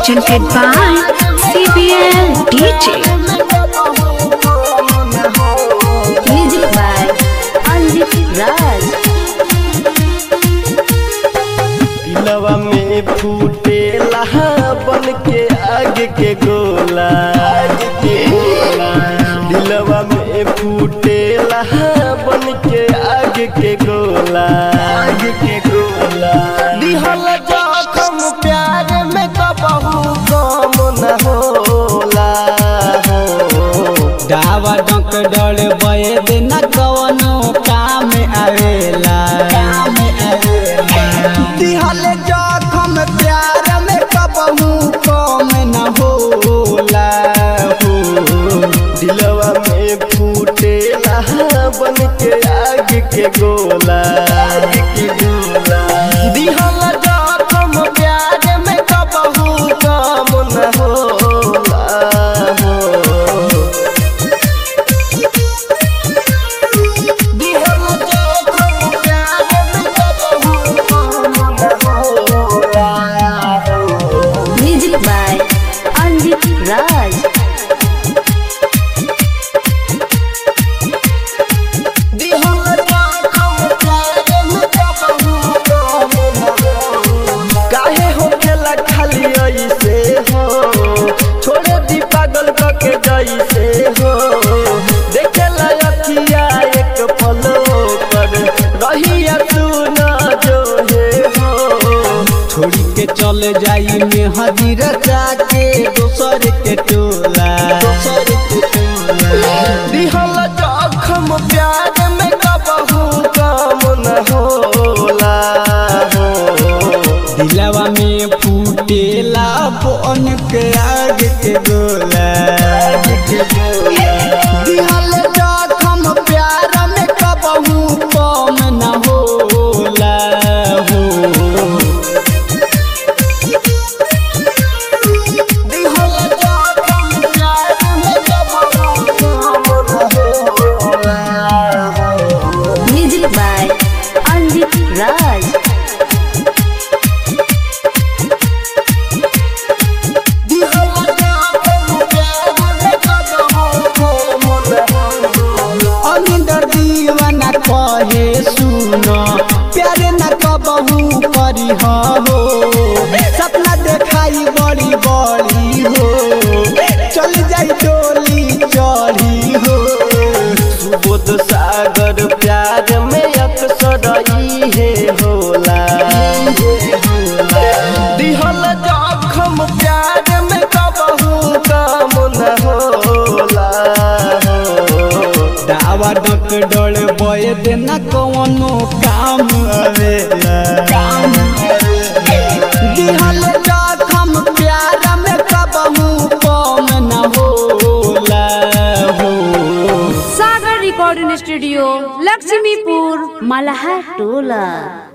presented by CBL DJ. Music by Anjit Raj. दिलवा में फूटेला बन के आग के गोला दिलवा में फूटेला बन के आग के गोला आग के गोला दिहल जखम प्यार में कबहू कम न होला डावा डंक डर बये दिन कवनो काम आवेला दिहल जखम प्यार में कबहू कम न होला हो दिलवा में फूटेला बन के आग के गोला आग के गोला दिहल जखम प्यार में कबहू कम न होला हो दिहल जखम प्यार में कबहू कम न होला हो Music by Anjit Raj. काहे होखेला खाली ऐसे हो छोड़े दी पागल के जैसे हो देखेला अखिया एक पलो पर रहिया तू न जो हे हो छोड़ी के चल जाई में हजीर जाके दोसर के टोला दोसर के टोला दिहल जखम प्यार में कबहू काम न होला हो दिलवा में फूटेला बन के आग के गोला दिहल जखम प्यार में कबहू कम न होला हो दिहल जखम प्यार में कबहू काम न होला हो Music by Anjit Raj. अनिंदर दीवाना कहे सुनो प्यारे न कबहू करी हो सपना देखाई बड़ी बड़ी हो चल जाई डोली चढ़ी हो सुबोध सागर प्यार में अक्सर इहे होला दिहल जखम प्यार में कबहू काम न होला दावा डक डोल बय देना कौनो काम आवेला काम दिहल जखम प्यार में कबहू कम न होला हो Sagar Recording Studio, Lakshmipur, Malahar Tola.